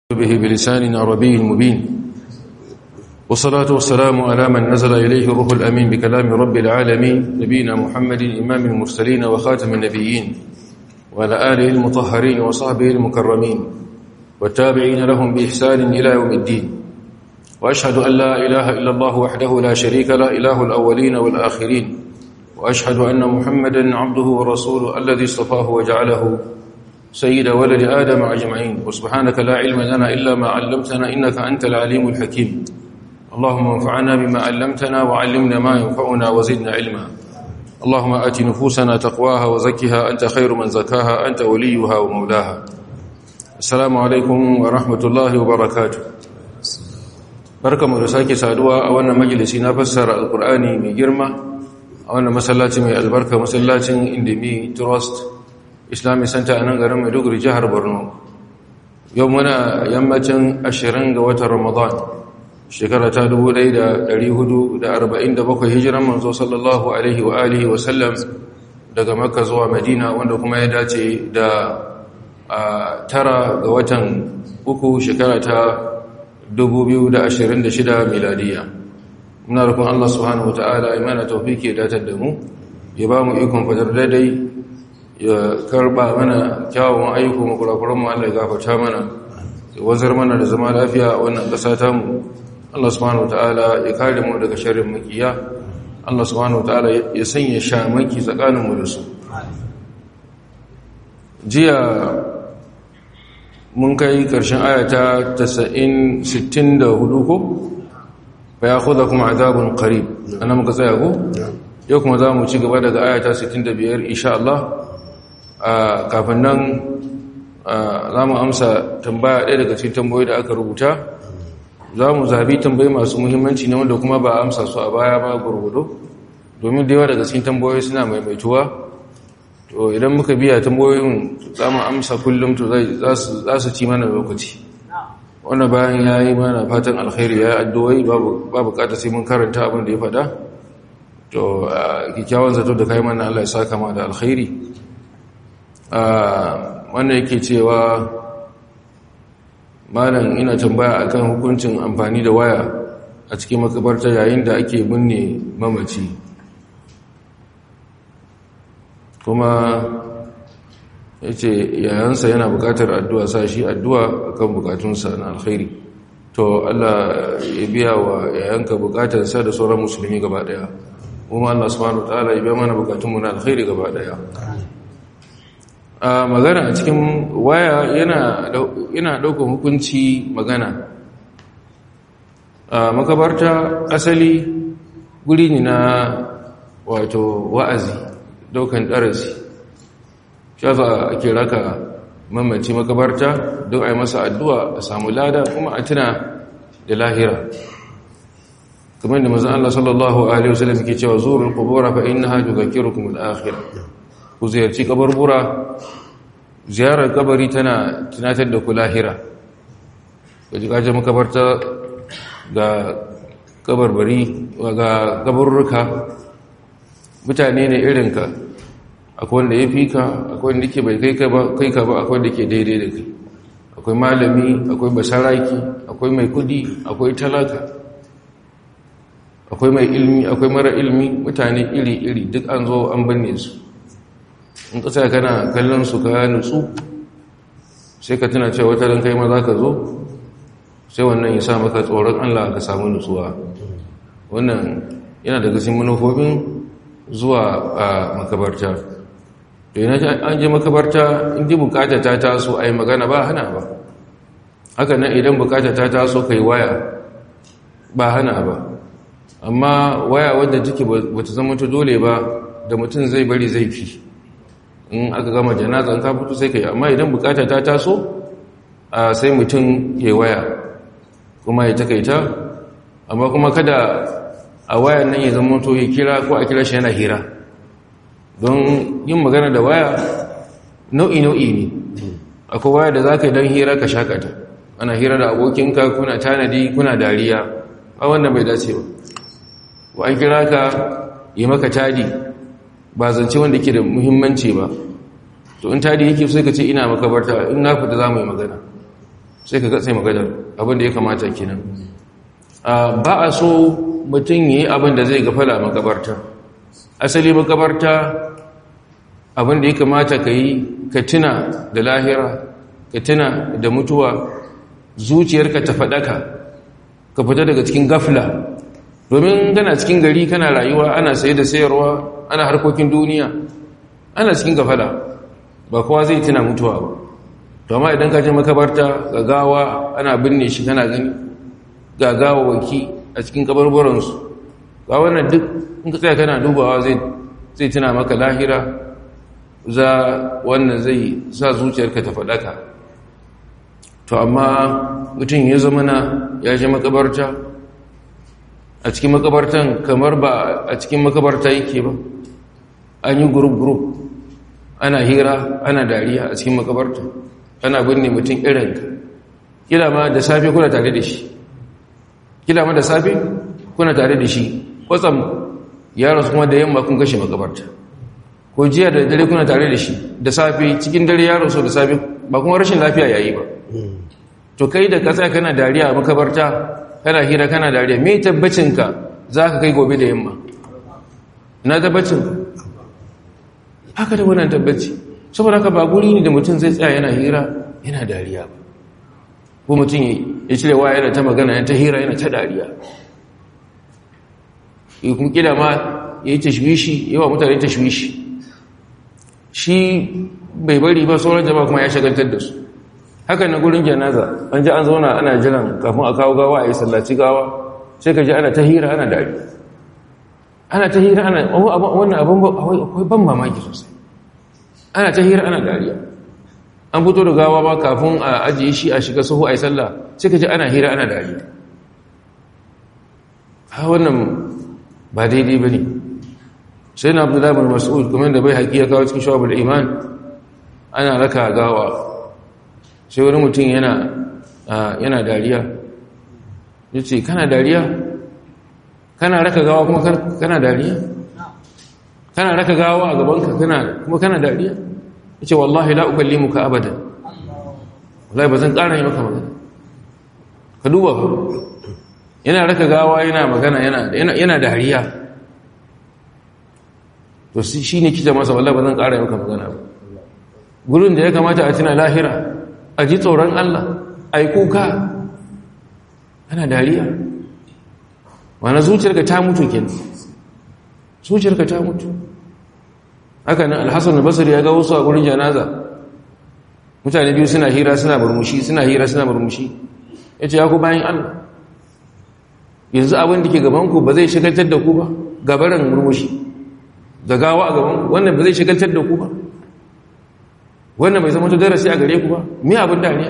به بلسان عربي مبين والصلاة والسلام على من نزل إليه الروح الأمين بكلام رب العالمين نبينا محمد إمام المرسلين وخاتم النبيين وعلى آله المطهرين وصحبه المكرمين والتابعين لهم بإحسان إلى يوم الدين وأشهد أن لا إله إلا الله وحده لا شريك له إله الأولين والآخرين وأشهد أن محمدا عبده ورسوله الذي اصطفاه وجعله سيد ولد آدم أجمعين وسبحانك لا علم لنا إلا ما علمتنا إنك أنت العليم الحكيم اللهم انفعنا بما علمتنا وعلمنا ما ينفعنا وزدنا علما اللهم آت نفوسنا تقواها وزكها أنت خير من زكاها أنت وليها ومولاها السلام عليكم ورحمة الله وبركاته بركة مرساكي سادوا أولا مجلسي نفسر القرآن من جرمة أولا مسلاتي من البركة مسلاتي اندمي ترست islamic center a nan garin maiduguri jihar borno yau muna yammacin ashirin ga watan ramadan shekara ta 1447 hijiran manzo sallallahu alaihi wa alihi wa sallam daga makka zuwa madina wanda kuma ya dace da tara ga watan uku shekara ta 2026 miladiya muna rukun allah subhanahu wa ta'ala imana taufiki ya datar da mu ya ba mu ikon fadar daidai ya karba mana kyawun ayyuka makurakuran mu Allah ya gafarta mana ya wanzar mana da zama lafiya a wannan ƙasa ta mu Allah subhanahu wataala ya kare mu daga sharrin makiya Allah subhanahu wataala ya sanya shamaki tsakanin mu da su jiya mun kai ƙarshen ayata 90 64 ko fa ya'khudhukum adhabun qarib ana muka tsaya ko yau kuma za mu ci gaba daga ayata 65 insha Allah kafin nan za mu amsa tambaya ɗaya daga cikin tambayoyi da aka rubuta za mu zabi tambayi masu muhimmanci na wanda kuma ba amsa su a baya ba gurgudu domin da yawa daga cikin tambayoyi suna maimaituwa to idan muka biya tambayoyin za mu amsa kullum to za su ci mana lokaci wannan bayan ya yi mana fatan alkhairi ya yi addu'o'i ba bukata sai mun karanta abin da ya faɗa to kyakkyawan zato da kai mana Allah ya saka ma da alkhairi wannan yake cewa malam ina tambaya akan hukuncin amfani da waya a cikin makabarta yayin da ake binne mamaci kuma ya ce yayansa yana bukatar addu'a sa shi addu'a akan bukatunsa na alkhairi to Allah ya biya wa yayanka bukatarsa da sauran musulmi gaba daya kuma Allah subhanahu wa ta'ala ya biya mana bukatunmu na alkhairi gaba daya a magana a cikin waya yana ɗaukar hukunci magana a makabarta asali guri ne na wato wa'azi ɗaukan ɗarasi shafa ake raka mamaci makabarta don a yi masa addu'a a samu lada kuma a tuna da lahira kamar da mazan Allah sallallahu Alaihi wasallam ke cewa zuwa kubura fa'in na hajji ga kirukun al'akhira ku ziyarci kabarbura ziyarar kabari tana tunatar da ku lahira ga jikajen makabarta ga kabarbari ga kabarurruka mutane ne irinka akwai wanda ya fi ka akwai wanda ke bai kai ka ba akwai wanda ke daidai da kai akwai malami akwai basaraki akwai mai kudi akwai talaka akwai mai ilmi akwai mara ilmi mutane iri-iri duk an zo an binne su in ka tsaya kana kallon su ka nutsu sai ka tuna cewa wata ran kai ma za ka zo sai wannan ya sa maka tsoron Allah ka samu nutsuwa wannan yana daga cikin manufofin zuwa a makabarta to yana an je makabarta in ji bukata ta taso a yi magana ba hana ba haka nan idan bukata ta taso kai waya ba hana ba amma waya wadda take bata zama ta dole ba da mutum zai bari zai fi in aka gama janaza ka fito sai ka yi amma idan bukata ta taso sai mutum ya waya kuma ya takaita amma kuma kada a waya nan ya zama to ya kira ko a kira shi yana hira don yin magana da waya nau'i nau'i ne akwai waya da za ka yi don hira ka shakata ana hira da abokinka kuna tanadi kuna dariya a wannan bai dace ba wa an kira ka yi maka tadi ba zance wanda ke da muhimmanci ba to in tadi yake sai ka ce ina makabarta in na fita za mu yi magana sai ka gatsai magadar abin da ya kamata kenan ba a so mutum yi abin da zai gafala makabarta asali makabarta abin da ya kamata ka yi ka tuna da lahira ka tuna da mutuwa zuciyarka ta faɗaka ka fita daga cikin gafla domin gana cikin gari kana rayuwa ana saye da sayarwa ana harkokin duniya ana cikin gafala ba kowa zai tuna mutuwa ba to amma idan ka je makabarta ga gawa ana binne shi kana gani ga gawawaki a cikin kabarbaransu ga wannan duk in ka tsaya kana dubawa zai tuna maka lahira za wannan zai sa zuciyarka ta faɗaka to amma mutum ya zama na ya je makabarta a cikin makabartan kamar ba a cikin makabarta yake ba an yi gurup-gurup ana hira ana dariya a cikin makabarta ana binne mutum irinka kila ma da safe kuna tare da shi kila ma da safe kuna tare da shi kwatsam yaro kuma da yamma kun kashe makabarta ko jiya da dare kuna tare da shi da safe cikin dare yaro so da safe ba kuma rashin lafiya yayi ba to kai da kasa kana dariya a makabarta kana hira kana dariya me tabbacinka za ka kai gobe da yamma na tabbacin haka da wannan tabbaci saboda haka ba guri ne da mutum zai tsaya yana hira yana dariya ba ko mutum ya cire wa yana ta magana yana ta hira yana ta dariya ya kuma kila ma ya yi tashwishi yawa mutane tashwishi shi bai bari ba sauran jama'a kuma ya shagaltar da su haka na gurin janaza an ji an zauna ana jiran kafin a kawo gawa a yi sallaci gawa sai ka ji ana ta hira ana dariya ana ta hira ana wannan abin akwai ban mamaki sosai ana ta hira ana dariya an fito da gawa ba kafin a ajiye shi a shiga sahu a yi sallah sai ka ji ana hira ana dariya ha wannan ba daidai ba ne sai na abu damar mas'ud kuma da bai haƙi ya kawo cikin shawabul iman ana raka gawa sai wani mutum yana dariya ya ce kana dariya kana raka gawa kuma kana dariya kana raka gawa a gabanka kuma kana dariya ya ce wallahi la'ukalli muka abada wallahi ba zan ƙara yi maka magana ka duba ku yana raka gawa yana magana yana dariya to shi ne kita masa wallahi ba zan ƙara yi maka magana ba gurin da ya kamata a tuna lahira a ji tsoron Allah a yi kuka ana dariya wane zuciyarka ta mutu kenan zuciyarka ta mutu haka nan alhassan basir ya ga wasu a gurin janaza mutane biyu suna hira suna murmushi suna hira suna murmushi ya ce ya ku bayan allah yanzu abin da ke gabanku ba zai shigaltar da ku ba gabaran murmushi da gawa a gabanku wannan ba zai shigaltar da ku ba wannan bai zama darasi a gare ku ba me abin dariya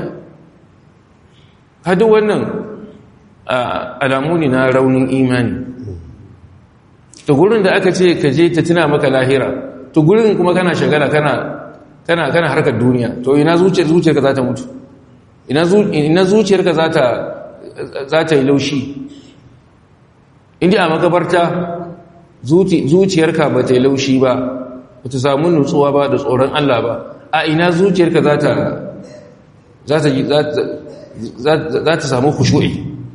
hadu wannan alamu ne na raunin imani to gurin da aka ce ka je ta tuna maka lahira to gurin kuma kana shagala kana kana kana harkar duniya to ina zuciyar zuciyarka za ta mutu ina ina zuciyarka za ta za ta yi laushi inda a makabarta zuciyarka ba ta yi laushi ba ba ta samu nutsuwa ba da tsoron Allah ba a ina zuciyarka za ta za ta za ta samu kushu'i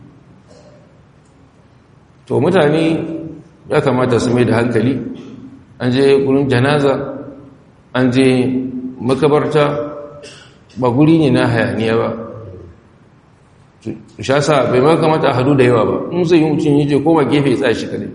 to mutane ya kamata su mai da hankali an je gurin janaza an je makabarta ba guri ne na hayaniya ba shasa bai ma kamata a hadu da yawa ba in zai yi mutum yi je koma gefe tsaye shi kadai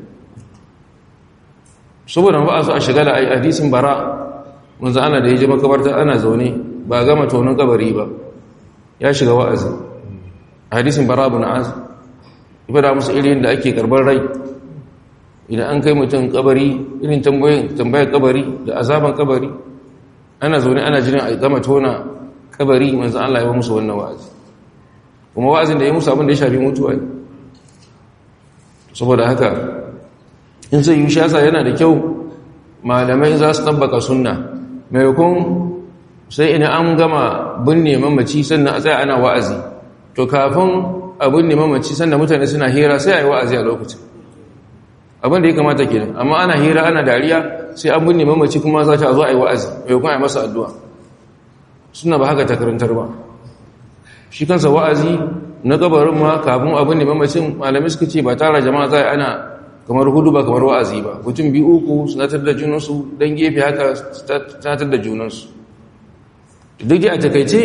saboda ba a so a shigala a hadisin bara manzo ana da ya je makabarta ana zaune ba gama tonon kabari ba ya shiga wa'azi hadisin bara ibn az ibada musu irin da ake karbar rai idan an kai mutum kabari irin tambayar kabari da azaban kabari ana zaune ana jiran a gama tona kabari manzo Allah ya ba musu wannan wa'azi kuma wa'azin da ya musu abin da ya shafi mutuwa ne saboda haka in sai yi shasa yana da kyau malamai za su tabbaka sunna maimakon sai ina an gama binne mamaci sannan a tsaya ana wa'azi to kafin a binne mamaci sannan mutane suna hira sai a yi wa'azi a lokacin abin da ya kamata kenan amma ana hira ana dariya sai an binne mamaci kuma za ta zo a yi wa'azi maimakon a yi masa addu'a suna ba haka ta karantar ba shi kansa wa'azi na gabarin ma kafin abin da mamacin malamai suka ce ba tara jama'a za ana kamar hudu ba kamar wa'azi ba mutum biyu uku sanatar da junansu don gefe haka sanatar da junansu duk a takaice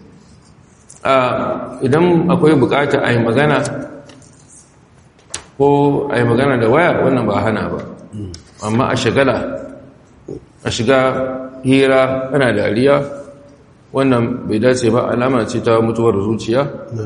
idan akwai bukata a yi magana ko a yi magana da waya wannan ba hana ba amma a shagala a shiga hira ana dariya wannan bai dace ba alama ce ta mutuwar zuciya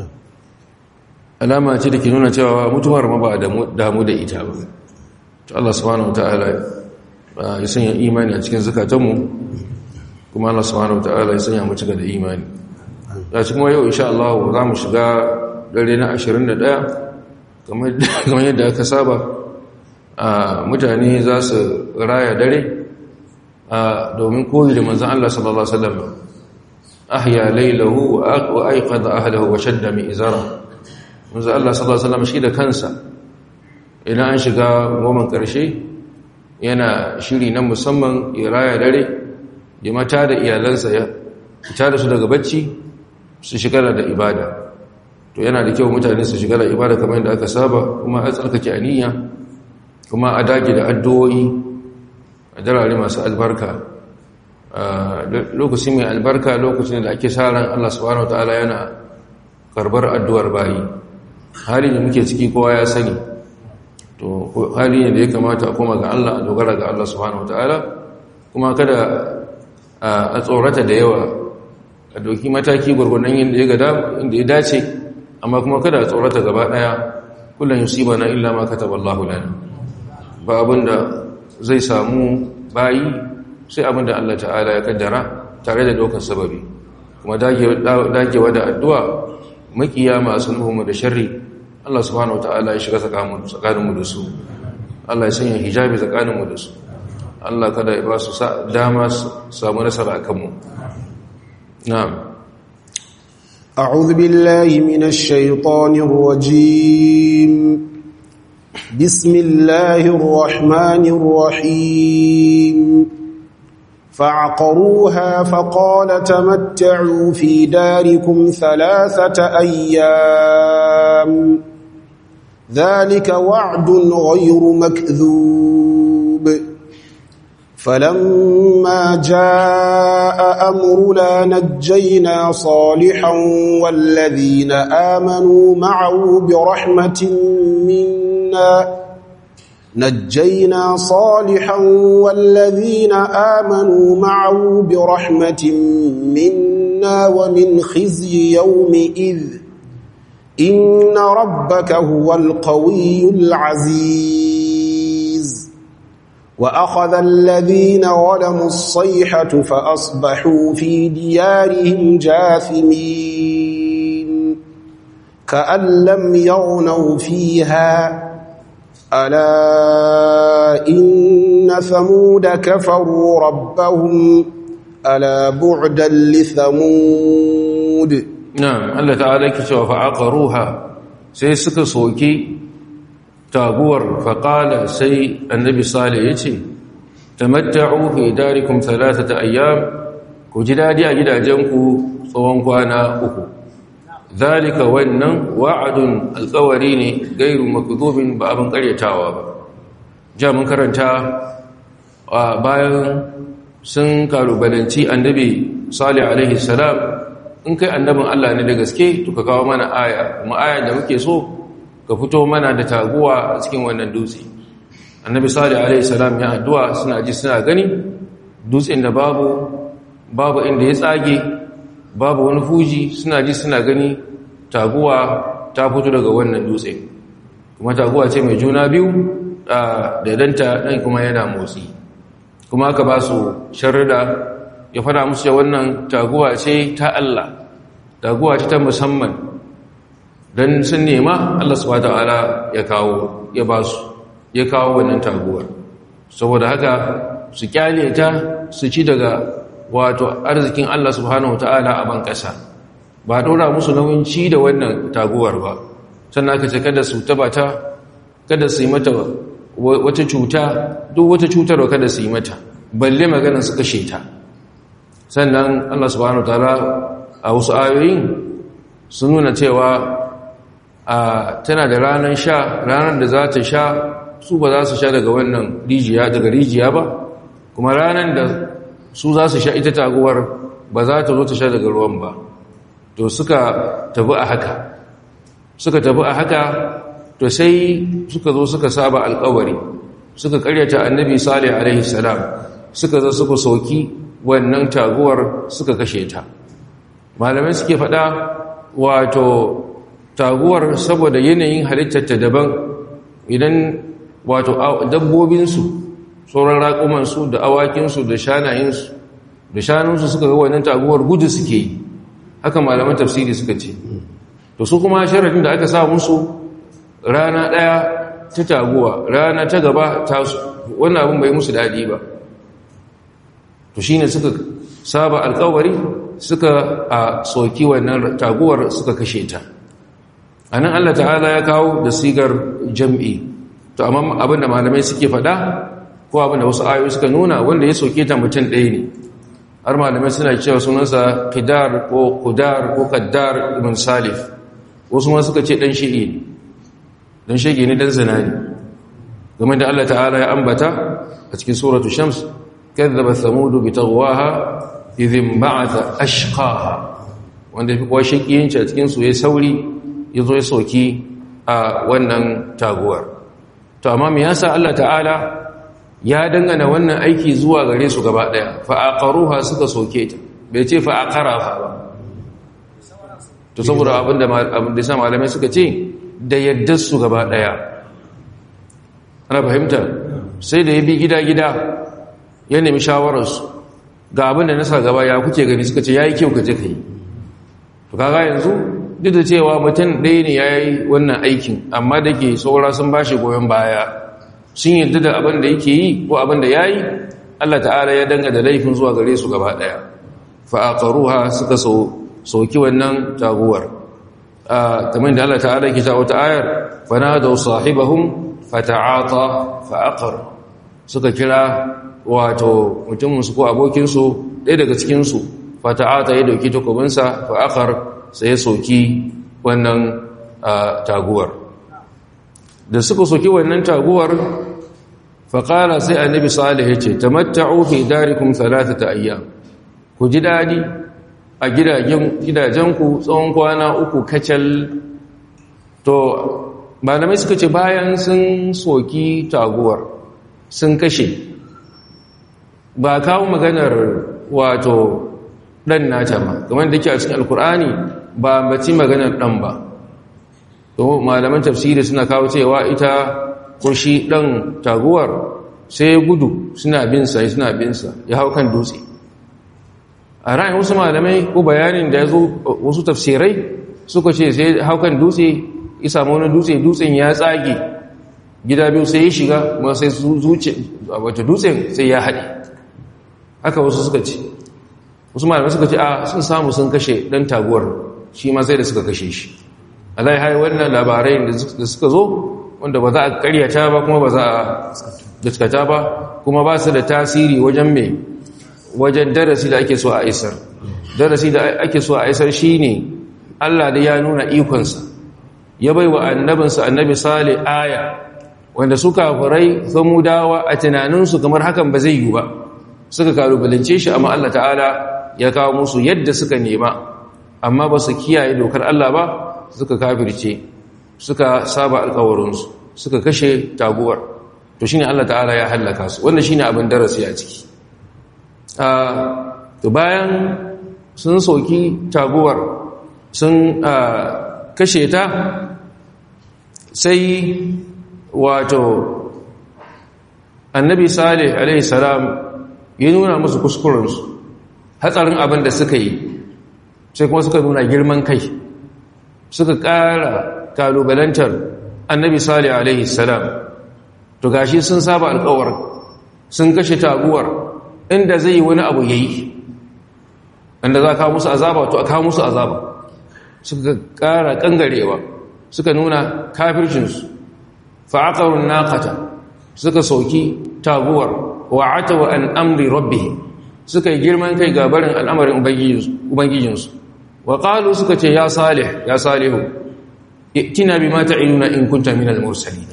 alama ce da ke nuna cewa mutuwar ma ba damu da ita ba to Allah subhanahu wataala ya sanya imani a cikin zakatanmu kuma Allah subhanahu wataala ya sanya mu cika da imani ya cikin yau insha Allah za mu shiga dare na 21 kamar yadda aka saba mutane za su raya dare domin koyi da manzan Allah sallallahu Alaihi wasallam ahya lailahu wa aiqadha ahlahu wa shadda mi izara manzan Allah sallallahu Alaihi wasallam shi da kansa idan an shiga goma karshe yana shiri na musamman ya raya dare ya mata da iyalansa ya fita da su daga bacci su shiga da ibada to yana da kyau mutane su shiga da ibada kamar yadda aka saba kuma a tsarkake aniya kuma a dage da addu'o'i a darare masu albarka lokaci mai albarka lokacin da ake sa ran Allah subhanahu wataala yana karbar addu'ar bayi hali da muke ciki kowa ya sani to hali ne da ya kamata a koma ga Allah a dogara ga Allah subhanahu wataala kuma kada a tsorata da yawa a doki mataki gwargwadon yadda ya gada inda ya dace amma kuma kada a tsorata gaba daya kullum yusibana illa ma kataballahu lana ba abinda zai samu bayi sai abinda Allah ta'ala ya kaddara tare da daukar sababi kuma dagewa da addu'a makiya masu nuhumu da sharri Allah subhanahu wata'ala ya shiga tsakaninmu da su Allah ya sanya hijabi tsakaninmu da su Allah kada ya ba su dama samu nasara a kanmu na'am أعوذ بالله من الشيطان الرجيم بسم الله الرحمن الرحيم فعقروها فقال تمتعوا في داركم ثلاثة أيام ذلك وعد غير مكذوب فلما جاء أمرنا نجينا صالحا والذين آمنوا معه برحمة منا نجينا صالحا والذين آمنوا معه برحمة منا ومن خزي يومئذ إن ربك هو القوي العزيز وأخذ الذين ظلموا الصيحة فأصبحوا في ديارهم جاثمين كأن لم يغنوا فيها ألا إن ثمود كفروا ربهم ألا بعدا لثمود na'am Allah ta'ala yake cewa fa aqaruha sai suka soki taguwar fa qala sai annabi salih yace tamatta'u fi darikum thalathata ayyam ku ji dadi a gidajenku tsawon kwana uku zalika wannan wa'adun alqawari ne gairu makdhubin ba abin karyatawa ba ja mun karanta bayan sun kalubalanci annabi salih alaihi salam in kai annabin Allah ne da gaske to ka kawo mana aya kuma aya da muke so ka fito mana da taguwa a cikin wannan dutse annabi salih alaihi salam ya addu'a suna ji suna gani dutsen da babu babu inda ya tsage babu wani fuji suna ji suna gani taguwa ta fito daga wannan dutse kuma taguwa ce mai juna biyu da danta dan kuma yana motsi kuma aka ba su sharrida ya fada musu da wannan taguwa ce ta Allah taguwa ce ta musamman don sun nema Allah subhanahu ta'ala ya kawo ya ba su ya kawo wannan taguwar saboda haka su kyale ta su ci daga wato arzikin Allah subhanahu ta'ala a ban kasa ba dora musu nauyin ci da wannan taguwar ba sannan aka ce kada su taba ta kada su yi mata wata cuta duk wata cutarwa kada su yi mata balle maganar su kashe ta sannan Allah subhanahu ta'ala a wasu ayoyin sun nuna cewa a tana da ranar sha ranar da za ta sha su ba za su sha daga wannan rijiya daga rijiya ba kuma ranar da su za su sha ita taguwar ba za ta zo ta sha daga ruwan ba to suka tabi a haka suka tabi a haka to sai suka zo suka saba alkawari suka karyata annabi salih alaihi salam suka zo suka soki wannan taguwar suka kashe ta malamai suke faɗa wato taguwar saboda yanayin halittarta daban idan wato dabbobinsu sauran raƙumansu da awakinsu da shanayensu da shanunsu suka ga wannan taguwar gudu suke yi haka malaman tafsiri suka ce to su kuma sharadin da aka sa musu rana ɗaya ta taguwa rana ta gaba ta wannan abin bai musu daɗi ba to shine suka saba alkawari suka a soki wannan taguwar suka kashe ta anan Allah ta'ala ya kawo da sigar jam'i to amma abinda malamai suke faɗa ko abinda wasu ayoyi suka nuna wanda ya soke ta mutum ɗaya ne har malamai suna cewa sunansa qidar ko qudar ko qaddar ibn salif wasu ma suka ce dan shi'i dan shege ne dan zina ne game da Allah ta'ala ya ambata a cikin suratu shams كذب ثمود بتغواها إذ انبعث أشقاها wanda fi kuwa shakiyanci a cikinsu ya sauri ya zo ya soki a wannan taguwar to amma me yasa Allah ta'ala ya dangana wannan aiki zuwa gare su gaba daya fa'aqaruha suka soke ta bai ce fa'aqaraha ba to saboda abinda abinda sa malamai suka ce da yaddar su gaba daya ana fahimta sai da ya bi gida-gida ya nemi shawararsu ga abin da nasa gaba ya kuke gani suka ce ya yi kyau ka je ka yi to kaga yanzu duk da cewa mutum ɗaya ne ya yi wannan aikin amma da ke saura sun ba shi goyon baya sun yarda da abin da yake yi ko abin da ya yi allah ta'ala ya danga da laifin zuwa gare su gaba ɗaya fa'aƙaruha suka soki wannan taguwar kamar da allah ta'ala ke ta wata ayar fana da sahibahum fata'ata fa'aqar suka kira wato mutuminsu ko abokinsu ɗaya daga cikinsu fata'ata ya dauki takobinsa fa'akar sai ya soki wannan taguwar da suka soki wannan taguwar faƙala sai annabi salih ya ce tamatta'u fi darikum thalathata ayyam ku ji dadi a gidajenku tsawon kwana uku kacal to malamai suka ce bayan sun soki taguwar sun kashe ba kawo maganar wato ɗan nata ba kamar da ke a cikin alkur'ani ba mace maganar ɗan ba to malaman tafsiri suna kawo cewa ita ko shi ɗan taguwar sai gudu suna binsa suna binsa ya hau kan dutse a ra'ayin wasu malamai ko bayanin da ya zo wasu tafsirai suka ce sai hau kan dutse ya samu wani dutse dutsen ya tsage gida biyu sai ya shiga kuma sai zuce wata dutsen sai ya haɗe haka wasu suka ce wasu malamai suka ce a sun samu sun kashe ɗan taguwar shi ma sai da suka kashe shi alai hai wannan labarai da suka zo wanda ba za a karyata ba kuma ba za a gaskata ba kuma ba su da tasiri wajen mai wajen darasi da ake so a isar darasi da ake so a isar shine Allah da ya nuna ikonsa ya bai wa annabinsa annabi sale aya wanda su kafirai samudawa a tunaninsu kamar hakan ba zai yi ba suka kalubalance shi amma Allah ta'ala ya kawo musu yadda suka nema amma ba su kiyaye dokar Allah ba suka kafirce suka saba alkawarinsu suka kashe taguwar to shine Allah ta'ala ya hallaka su wannan shine abin darasi a ciki to bayan sun soki taguwar sun kashe ta sai wato annabi salih alaihi salam ya nuna musu kuskurensu hatsarin abin da suka yi sai kuma suka nuna girman kai suka ƙara kalubalantar annabi salih alaihi salam to gashi sun saba alkawar sun kashe taguwar inda zai yi wani abu yayi inda za kawo musu azaba to a kawo musu azaba suka ƙara ƙangarewa suka nuna kafircinsu fa'aƙarun naƙata suka sauki taguwar wa'ata wa an amri rabbi suka yi girman kai ga barin al'amarin ubangijinsu wa qalu suka ce ya salih ya salihu itina bima ta'inuna in kunta minal mursalin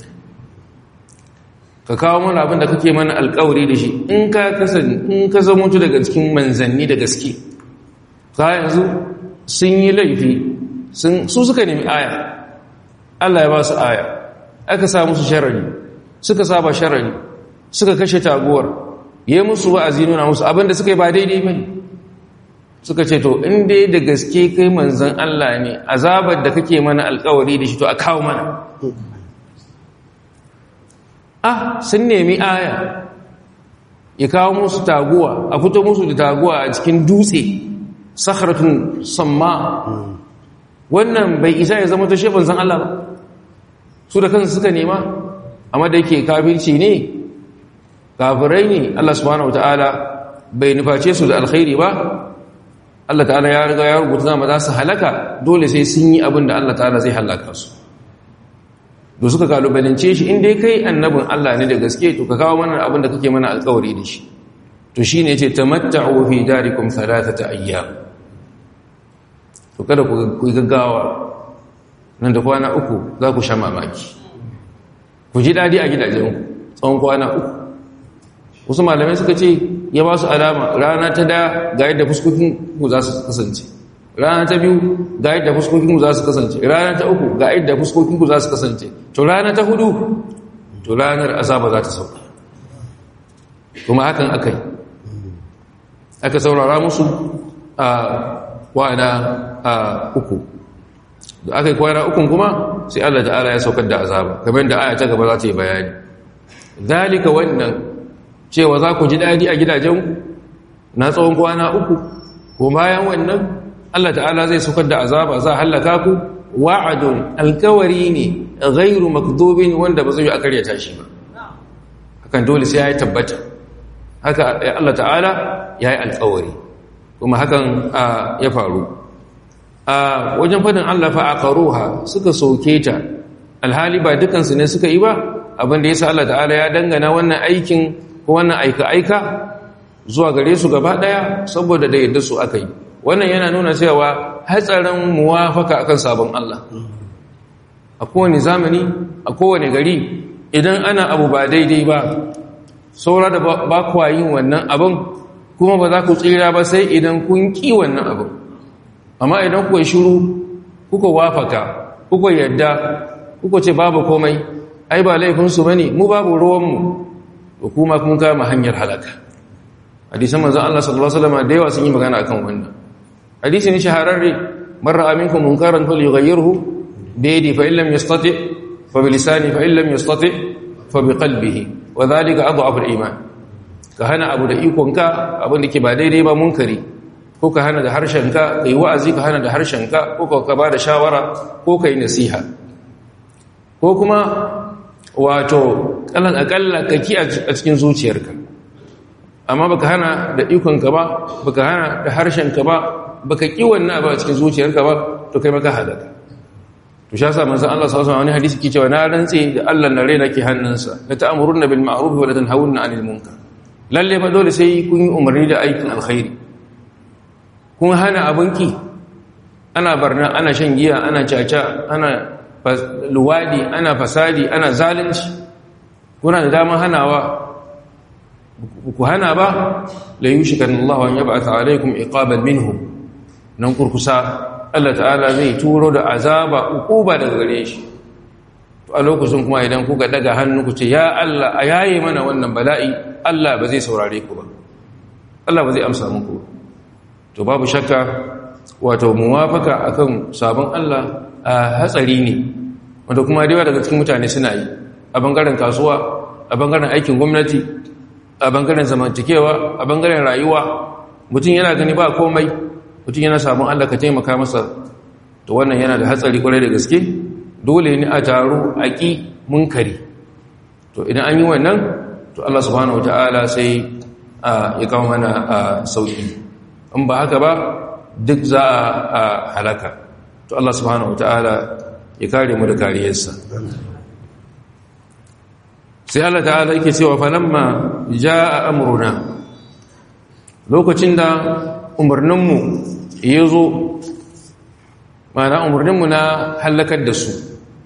ka kawo mana abin da kake mana alƙawari da shi in ka kasan in ka zama mutu daga cikin manzanni da gaske ka yanzu sun yi laifi su suka nemi aya Allah ya ba su aya aka sa musu sharari suka saba sharari suka kashe taguwar yi musu wa'azi nuna musu abinda suka yi ba daidai bane suka ce to in dai da gaske kai manzan Allah ne azabar da kake mana alkawari da shi to a kawo mana ah sun nemi aya ya kawo musu taguwa a fito musu da taguwa a cikin dutse sakharatun samma wannan bai isa ya zama ta shefin san Allah ba su da kansu suka nema amma da yake kafirci ne kafirai ne Allah subhanahu wataala bai nuface su da alkhairi ba Allah ta'ala ya riga ya rubuta zama za su halaka dole sai sun yi abin da Allah ta'ala zai halaka su da suka kalubalance shi inda kai annabin Allah ne da gaske to ka kawo mana abin da kake mana alkawari da shi to shine yace tamatta'u fi darikum thalathata ayyam to kada ku gaggawa nan da kwana uku za ku sha mamaki ku ji dadi a gidajenku tsawon kwana uku wasu malamai suka ce ya ba su alama rana ta da ga yadda fuskokin ku za su kasance rana ta biyu ga yadda fuskokin ku za su kasance rana ta uku ga yadda fuskokin ku za su kasance to rana ta hudu to ranar azaba za ta sauka kuma hakan aka yi aka saurara musu a kwana a uku da aka yi kwana ukun kuma sai Allah ta'ala ya saukar da azaba kamar da aya ta gaba za ta yi bayani zalika wannan cewa za ku ji daɗi a gidajenku na tsawon kwana uku ko bayan wannan Allah ta'ala zai saukar da azaba za a hallaka ku wa'adun alkawari ne ghairu makdubin wanda ba zai yi akaryata shi ba hakan dole sai ya yi tabbata haka Allah ta'ala ya yi alkawari kuma hakan ya faru a wajen fadin Allah fa aqaruha suka soke ta alhali ba dukansu ne suka yi ba abinda yasa Allah ta'ala ya dangana wannan aikin ko wannan aika aika zuwa gare su gaba daya saboda da yadda su aka yi wannan yana nuna cewa hatsarin muwafaka akan sabon Allah a kowane zamani a kowane gari idan ana abu ba daidai ba saura da ba kwa yin wannan abin kuma ba za ku tsira ba sai idan kun ƙi wannan abin amma idan kuwa shiru kuka wafaka kuka yadda kuka ce babu komai ai ba laifinsu ba ne mu babu ruwanmu da kuma kun kama hanyar halaka hadisan manzan Allah sallallahu Alaihi wasallam da yawa sun yi magana akan wannan hadisi ne shahararre marar aminku munkaran fal yughayyirhu bi yadi fa illam yastati fa bi lisani fa illam yastati fa bi qalbihi wa dhalika adhafu al-iman ka hana abu da ikonka abin da ke ba daidai ba munkari ko ka hana da harshenka ka yi wa'azi ka hana da harshenka ko ka ba da shawara ko ka yi nasiha ko kuma wato kalan akalla ka ki a cikin zuciyarka amma baka hana da ikonka ba baka hana da harshenka ba baka ki wannan abu a cikin zuciyarka ba to kai maka halaka to sha sa manzon Allah sallallahu alaihi wasallam wani hadisi ke cewa na rantse da Allah na raina ke hannunsa la ta'muruna bil ma'ruf wa la tanhawunna 'anil munkar lalle ba dole sai kun yi umarni da aikin alkhairi kun hana abinki ana barna ana shan giya ana caca ana luwadi ana fasadi ana zalunci kuna da dama hanawa ku hana ba la yushikan Allah an yab'atha alaikum iqaban minhum nan kurkusa Allah ta'ala zai turo da azaba ukuba daga gare shi to a lokacin kuma idan kuka daga hannu ku ce ya Allah a yaye mana wannan bala'i Allah ba zai saurare ku ba Allah ba zai amsa muku to babu shakka wato muwafaka akan sabon Allah a hatsari ne wanda kuma da yawa daga cikin mutane suna yi a bangaren kasuwa a bangaren aikin gwamnati a bangaren zamantakewa a bangaren rayuwa mutum yana gani ba komai mutum yana sabon Allah ka taimaka masa to wannan yana da hatsari kwarai da gaske dole ne a taru a ƙi munkari to idan an yi wannan to Allah subhanahu wataala sai ya kawo mana sauki in ba haka ba duk za a halaka to Allah subhanahu wataala ya kare mu da kariyarsa sai Allah ta'ala yake cewa falamma jaa amruna lokacin da umarninmu ya zo ma'ana umarninmu na hallakar da su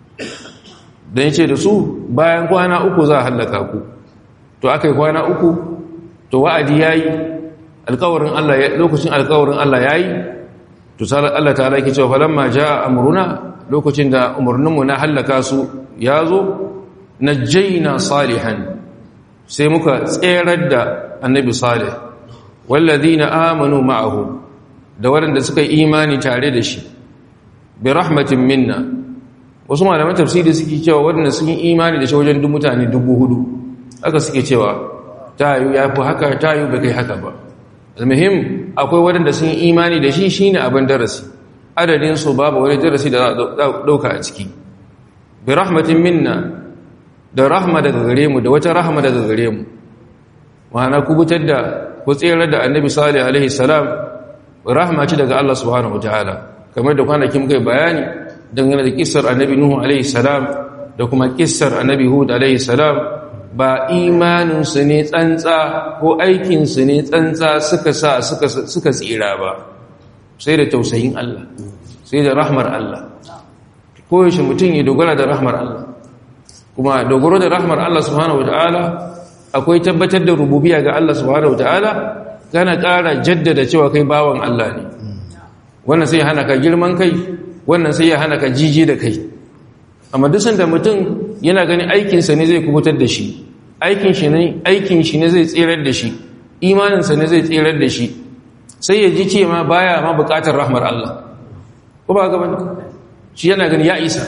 don yace da su bayan kwana uku za a hallaka ku to aka yi kwana uku to wa'adi ya yi alkawarin Allah lokacin alkawarin Allah ya yi to Allah ta alaiki cewa falamma ja amruna lokacin da umarninmu na hallaka su ya zo najjayna salihan sai muka tserar da annabi salih wallazina amanu ma'ahu da waɗanda suka yi imani tare da shi bi rahmatin minna wasu malaman tafsiri suke cewa waɗanda sun yi imani da shi wajen duk mutane dubu hudu aka suke cewa tayu ya fi haka tayu bai kai haka ba almuhim akwai waɗanda sun yi imani da shi shine abin darasi adadin su babu wani darasi da ɗauka a ciki bi rahmatin minna da rahma daga gare mu da wata rahma daga gare mu ma'ana kubutar da ku tsere da annabi salih alaihi salam rahma ce daga Allah subhanahu wataala kamar da kwanakin muka bayani dangane da kissar annabi nuhu alaihi salam da kuma kissar annabi hud alaihi salam ba imaninsu ne tsantsa ko aikinsu ne tsantsa suka sa suka tsira ba sai da tausayin Allah sai da rahmar Allah koyaushe mutum ya dogara da rahmar Allah kuma dogaro da rahmar Allah subhanahu wataala akwai tabbatar da rububiya ga Allah subhanahu wataala kana ƙara jaddada cewa kai bawan Allah ne wannan sai ya hana ka girman kai wannan sai ya hana ka jiji da kai amma duk sanda mutum yana gani aikinsa ne zai kubutar da shi aikin shi ne aikin shi ne zai tsirar da shi imaninsa ne zai tsirar da shi sai ya ji ce ma baya ma bukatar rahmar Allah ko ba gaban shi yana gani ya isa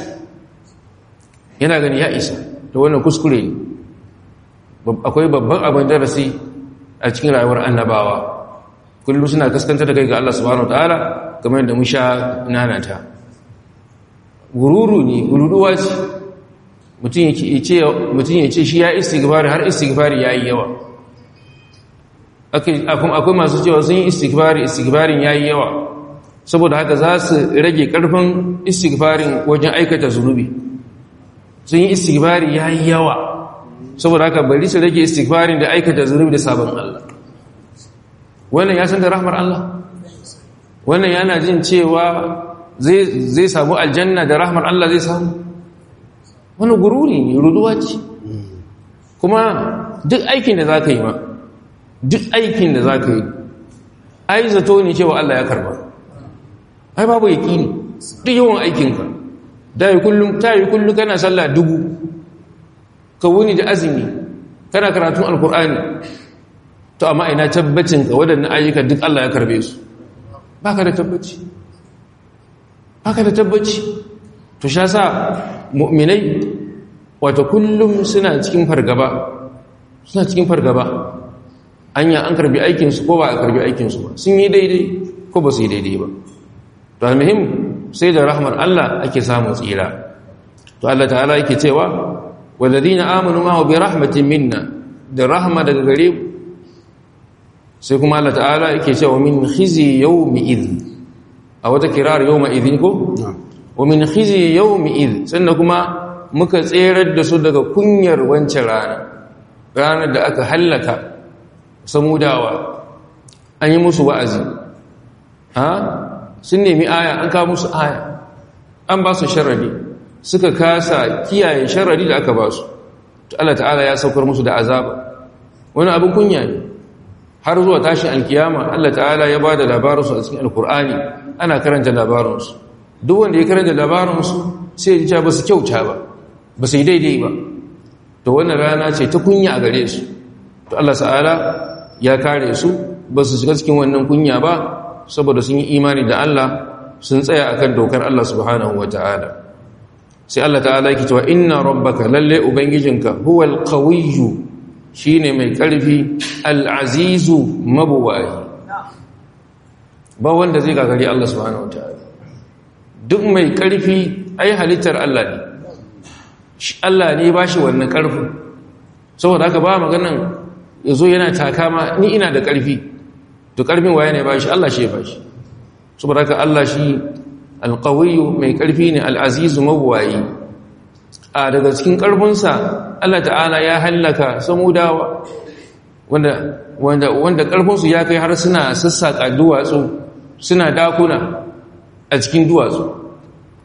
yana gani ya isa to wannan kuskure ne akwai babban abin darasi a cikin rayuwar annabawa kullum suna kaskantar da kai ga Allah subhanahu wataala kamar yadda mun sha nanata gururu ne gururuwa ce mutum ya ce shi ya istighfari har istighfari ya yi yawa akwai masu cewa sun yi istighfari istighfarin ya yi yawa saboda haka za su rage karfin istighfarin wajen aikata zunubi sun yi istighfari ya yi yawa saboda haka bari su rage istighfarin da aikata zunubi da sabon Allah wannan ya san da rahmar Allah wannan yana jin cewa zai samu aljanna da rahmar Allah zai samu wani gururi ne ruduwa ce kuma duk aikin da za ka yi ma duk aikin da za ka yi ai zato ne cewa Allah ya karba ai babu yaki ne duk yawan aikinka ta yi kullum kana sallah dubu ka wuni da azumi kana karatun alkur'ani to amma ina tabbacinka waɗannan ayyuka duk Allah ya karbe su ba ka da tabbaci ba ka da tabbaci to sha sa mu'minai wato kullum suna cikin fargaba suna cikin fargaba anya an karbi aikinsu ko ba a karbi aikinsu ba sun yi daidai ko ba su yi daidai ba to almuhim sai da rahmar Allah ake samun tsira to Allah ta'ala yake cewa walladina amanu ma bi rahmatin minna da rahma daga gare mu sai kuma Allah ta'ala yake cewa min khizi yawmi idh a wata kirar yawma idhin ko wa min khizi yawmi idh sannan kuma muka tserar da su daga kunyar wancan rana ranar da aka hallaka samudawa an yi musu wa'azi ha sun nemi aya an kawo musu aya an ba su sharadi suka kasa kiyaye sharadi da aka ba su Allah ta'ala ya saukar musu da azaba wani abin kunya ne har zuwa tashin alkiyama Allah ta'ala ya ba da labarinsu a cikin alkur'ani ana karanta labarinsu duk wanda ya karanta labarinsu sai ya ba su kyauta ba ba su yi daidai ba to wannan rana ce ta kunya a gare su to Allah ta'ala ya kare su ba su shiga cikin wannan kunya ba saboda sun yi imani da Allah sun tsaya akan dokar Allah subhanahu wata'ala sai Allah ta'ala yake cewa inna rabbaka lalle ubangijinka huwal qawiyyu shine mai karfi al-azizu mabuwayi ba wanda zai gagari Allah subhanahu wata'ala duk mai karfi ai halittar Allah ne Allah ne ba shi wannan karfin saboda haka ba maganan yazo yana takama ni ina da karfi to karfin waye ne ba shi Allah shi ya ba shi saboda haka Allah shi alqawiyyu mai karfi ne al'azizu mawwayi a daga cikin karfinsa Allah ta'ala ya hallaka samudawa wanda wanda wanda karfinsu ya kai har suna sassaka duwatsu suna dakuna a cikin duwatsu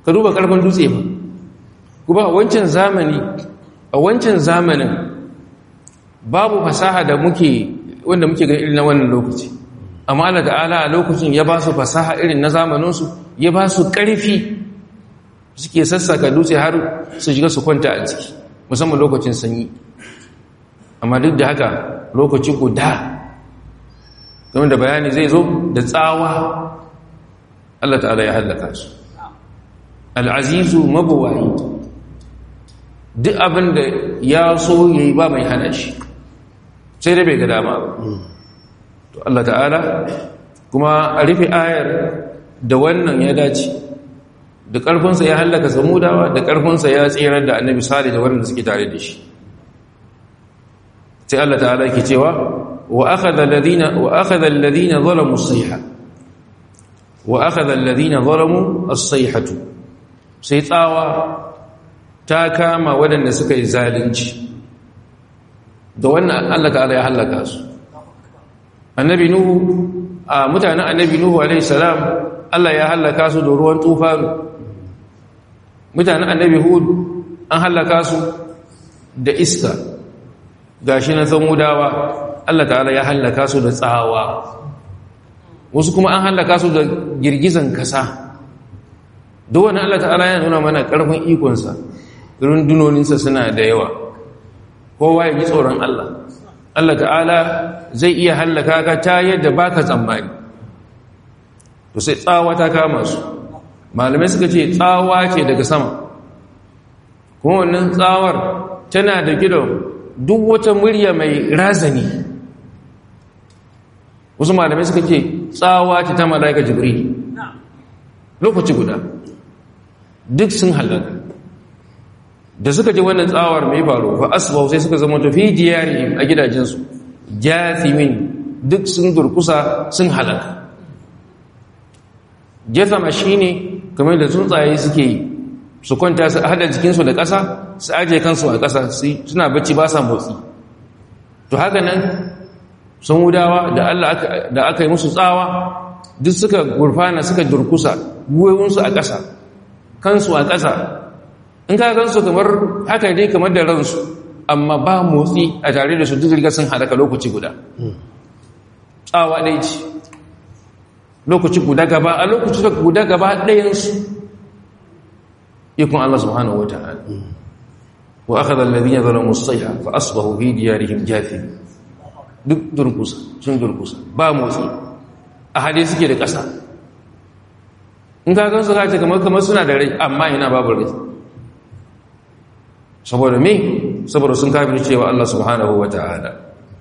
ka duba karfin dutse ba kuma a wancan zamani a wancan zamanin babu fasaha da muke wanda muke ga irin na wannan lokaci amma Allah ta'ala a lokacin ya ba su fasaha irin na zamaninsu ya ba su ƙarfi suke sassaka dutse har su shiga su kwanta a ciki musamman lokacin sanyi amma duk da haka lokaci guda game da bayani zai zo da tsawa Allah ta'ala ya hallaka su al'azizu mabuwayi duk abin da ya so ya yi ba mai hana shi sai dai bai ga dama ba to Allah ta'ala kuma a rufe ayar da wannan ya dace da ƙarfinsa ya hallaka samudawa da ƙarfinsa ya tsirar da annabi sali da waɗanda suke tare da shi sai Allah ta'ala ke cewa wa akhadha alladhina wa akhadha alladhina zalamu as-sayha wa akhadha alladhina zalamu as-sayhatu sai tsawa ta kama waɗanda suka yi zalunci da wannan Allah ta'ala ya hallaka su annabi nuhu a mutanen annabi nuhu alaihi salam Allah ya hallaka su da ruwan tufanu mutanen annabi hud an hallaka su da iska gashi na zamudawa Allah ta'ala ya hallaka su da tsawa wasu kuma an hallaka su da girgizan kasa duk wani Allah ta'ala ya nuna mana karfin ikonsa rundunoninsa suna da yawa kowa ya ji tsoron Allah Allah ta'ala zai iya hallaka ka ta yadda baka tsammani to sai tsawa ta kama su malamai suka ce tsawa ce daga sama kuma wannan tsawar tana da gidan duk wata murya mai razani wasu malamai suka ce tsawa ce ta mala'ika jibril lokaci guda duk sun halaka da suka ji wannan tsawar mai faru fa asbau sai suka zama tafi diyari a gidajensu jathimin duk sun durkusa sun halaka jathama shine kamar da tsuntsaye suke yi su kwanta su hada jikinsu da ƙasa su aje kansu a ƙasa suna bacci ba sa motsi to haka nan sun wudawa da Allah da aka yi musu tsawa duk suka gurfana suka durkusa gwiwunsu a ƙasa kansu a ƙasa in ka gansu kamar haka dai kamar da ransu amma ba motsi a tare da su duk riga sun halaka lokaci guda tsawa ɗaya ce lokaci guda gaba a lokaci guda gaba ɗayansu ikon Allah subhanahu wa ta'ala wa akhadha alladhina zalamu as-sayha fa asbahu fi diyarihim jathim duk durkusa sun durkusa ba motsi a hade suke da ƙasa in ka gansu ka ce kamar kamar suna da rai amma ina babu rai saboda me saboda sun kafin cewa Allah subhanahu wa ta'ala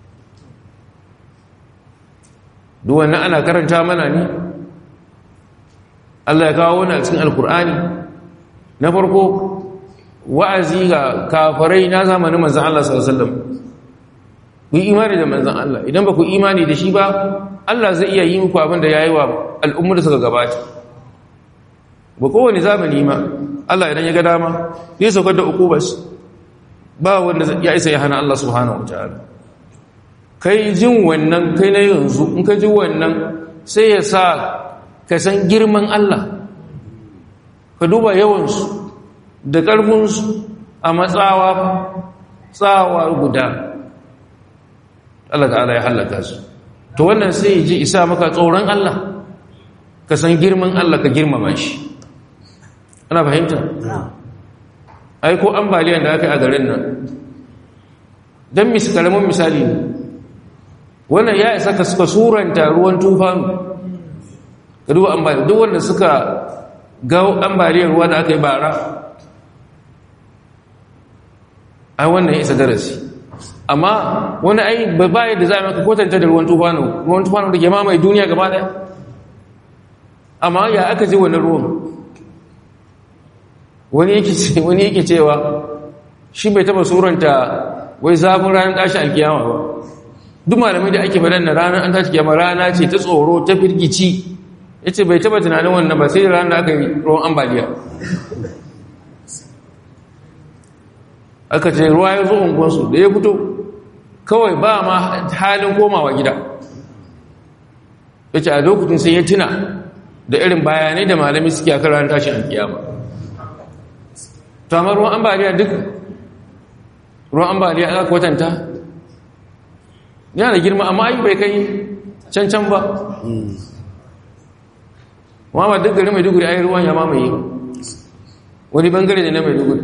duk wannan ana karanta mana ne Allah ya kawo wani a cikin alkur'ani na farko wa'azi ga kafarai na zamanin manzan Allah sallallahu alaihi wasallam ku imani da manzan Allah idan ba ku imani da shi ba Allah zai iya yi muku abin da yayi wa al'ummar da suka gabata ba kowane zamani ma Allah idan ya ga dama zai saukar da ukubas ba wanda ya isa ya hana Allah subhanahu wataala kai jin wannan kai na yanzu in ka ji wannan sai ya sa ka san girman Allah ka duba yawansu da ƙarfinsu a matsawa tsawa guda Allah ta'ala ya hallaka su to wannan sai ya ji isa maka tsoron Allah ka san girman Allah ka girmama shi ana fahimta ai ko ambaliyan da aka yi a garin nan don mis karamin misali ne wannan ya isa ka suka suranta ruwan tufanu ka duba ambaliyan duk wanda suka ga ambaliyar ruwa da aka yi bara ai wannan ya isa darasi amma wani ai ba yadda za a maka kwatanta da ruwan tufanu ruwan tufanu da ke mamaye duniya gaba daya amma ya aka ji wani ruwan wani yake wani yake cewa shi bai taba suranta wai zafin ranar tashi alkiyama ba duk malamai da ake faɗan na ranar an tashi kiyama rana ce ta tsoro ta firgici yace bai taba tunanin wannan ba sai ranar da aka yi ruwan ambaliya aka ce ruwa ya zo unguwansu da ya fito kawai ba ma halin komawa gida yace a lokacin sai ya tuna da irin bayanai da malami suke a kan ranar tashi alkiyama to amma ruwan ambaliya duk ruwan ambaliya aka kwatanta yana da girma amma ayi bai kai can can ba wa ba duk gari mai duguri ayi ruwan ya mamaye wani bangare ne na mai duguri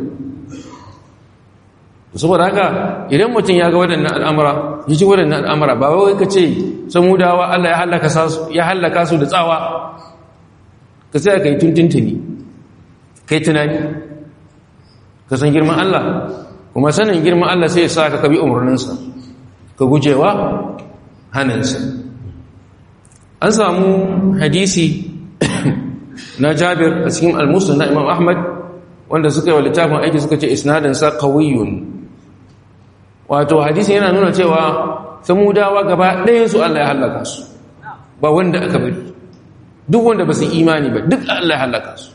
saboda haka idan mutum ya ga waɗannan al'amura ya ji waɗannan al'amura ba wai ka ce samudawa Allah ya hallaka su da tsawa ka sai ka yi tuntuntuni kai tunani ka san girman Allah kuma sanin girman Allah sai ya sa ka kabi umarninsa ka gujewa hannunsa an samu hadisi na jabir a cikin almusul na imam ahmad wanda suka yi wa littafin aiki suka ce isnadinsa kawiyun wato hadisi yana nuna cewa samudawa gaba ɗayansu Allah ya hallaka su ba wanda aka bari duk wanda ba su imani ba duk Allah ya hallaka su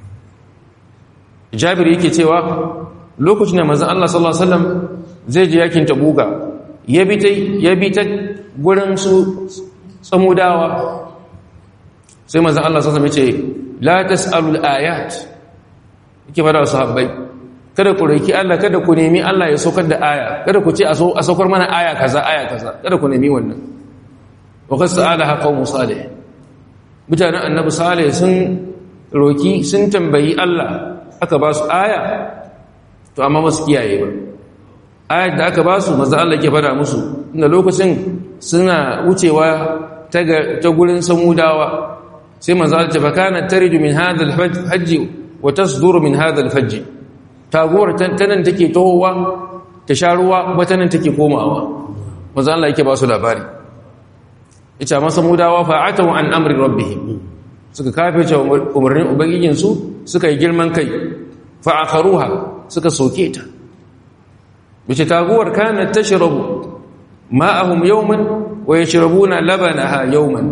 jabir yake cewa lokacin da manzon Allah sallallahu alaihi wasallam zai je yakin tabuga ya bi ta ya bi ta gurin su samudawa sai manzon Allah sallallahu alaihi wasallam ya ce la tasalul ayat yake fara sahabbai kada ku roki Allah kada ku nemi Allah ya saukar da aya kada ku ce a saukar mana aya kaza aya kaza kada ku nemi wannan wa qad sa'alaha qaumu salih mutanen annabi salih sun roki sun tambayi Allah aka ba su aya to amma ba su kiyaye ba ayat da aka ba su manzo Allah ke fada musu inda lokacin suna wucewa ta ta gurin samudawa sai manzo Allah ce fa kana taridu min hadha al-hajj wa tasduru min hadha al-fajj taguwar tanan take tohowa ta sha ruwa ba tanan take komawa manzo Allah yake ba su labari ita masa mudawa fa'atu an amri rabbihim suka kafirce umarnin ubangijin su suka yi girman kai fa'akharuha suka soke ta bice taguwar kanat tashrabu ma'ahum yawman wa yashrabuna labanaha yawman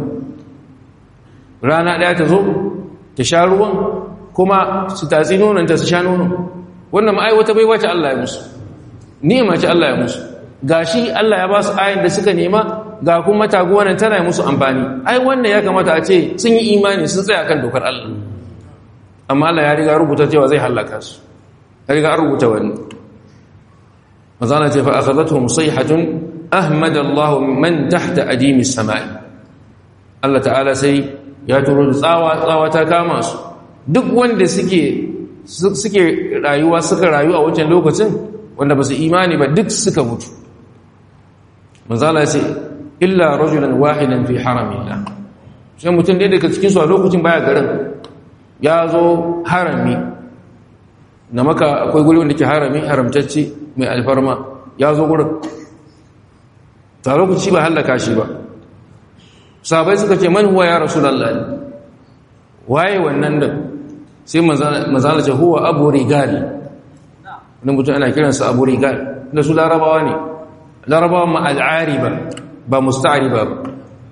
rana daya ta zo ta sha ruwan kuma su tatsi nonanta su sha nono wannan ma'ai wata bai wace Allah ya musu ni'ima ce Allah ya musu gashi Allah ya ba su ayin da suka nema ga kuma taguwar nan tana musu amfani ai wannan ya kamata a ce sun yi imani sun tsaya kan dokar Allah amma Allah ya riga rubuta cewa zai halaka su ya riga rubuta wannan mazana ce fa akhadathum sayhatun ahmad Allah man tahta adimi samai Allah ta'ala sai ya turo da tsawa tsawa ta kama su duk wanda suke suke rayuwa suka rayu a wancan lokacin wanda ba su imani ba duk suka mutu manzala ce illa rajulan wahidan fi haramillah sai mutum ɗaya daga cikin su a lokacin baya garin ya zo harami na maka akwai guri wanda ke harami haramtacce mai alfarma ya zo gurin ta lokaci ba hallaka shi ba sabai suka ce man huwa ya rasulallah waye wannan da sai manzana ce huwa abu rigali wani mutum ana kiransa abu rigal da su larabawa ne larabawa ma al'ariba ba musta'ariba ba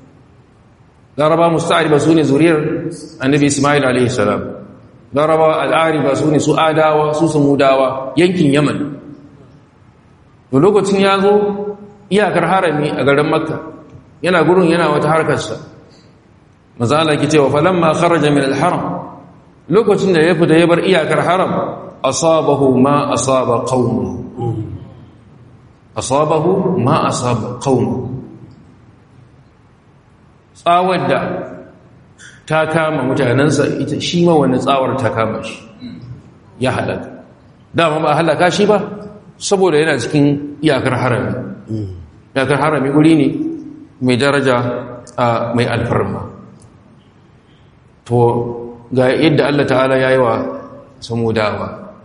larabawa musta'ariba su ne zuriyar annabi ismail alaihi salam larabawa al'ariba su ne su adawa su samudawa yankin yaman da lokacin ya zo iyakar harami a garin makka yana gurin yana wata harkarsa mazala ki cewa falamma kharaja min al-haram lokacin da ya fita ya bar iyakar haram asabahu ma asaba qaumu asabahu ma asaba qaumu tsawar da ta kama mutanensa ita shi ma wani tsawar ta kama shi ya halaka dama ba halaka shi ba saboda yana cikin iyakar harami iyakar harami wuri ne mai daraja a mai alfarma to ga yadda Allah ta'ala ya yi wa samudawa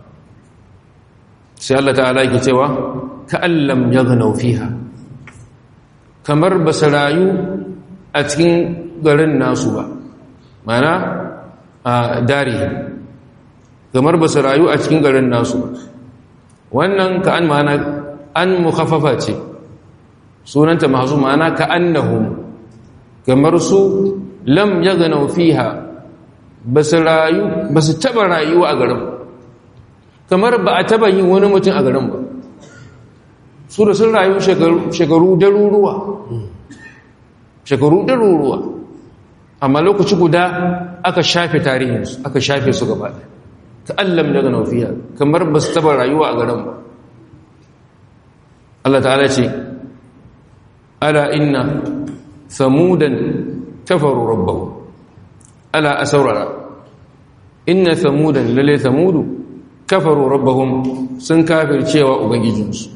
sai Allah ta'ala yake cewa ka'allam ya ganau fiha kamar ba su rayu a cikin garin nasu ba mana a dari kamar ba su rayu a cikin garin nasu ba wannan ka'an mana an mukhaffafa ce sunanta masu mana ka'annahum kamar su lam ya ganau fiha ba su rayu ba su taba rayuwa a garin kamar ba a taba yin wani mutum a garin ba su da sun rayu shekaru daruruwa shekaru daruruwa amma lokaci guda aka shafe tarihinsu aka shafe su gaba ka allam daga naufiya kamar ba su taba rayuwa a garin ba Allah ta'ala ce ala inna samudan kafaru rabbahu ala asaurara inna samudan lalle samudu kafaru rabbahum sun kafircewa ubangijinsu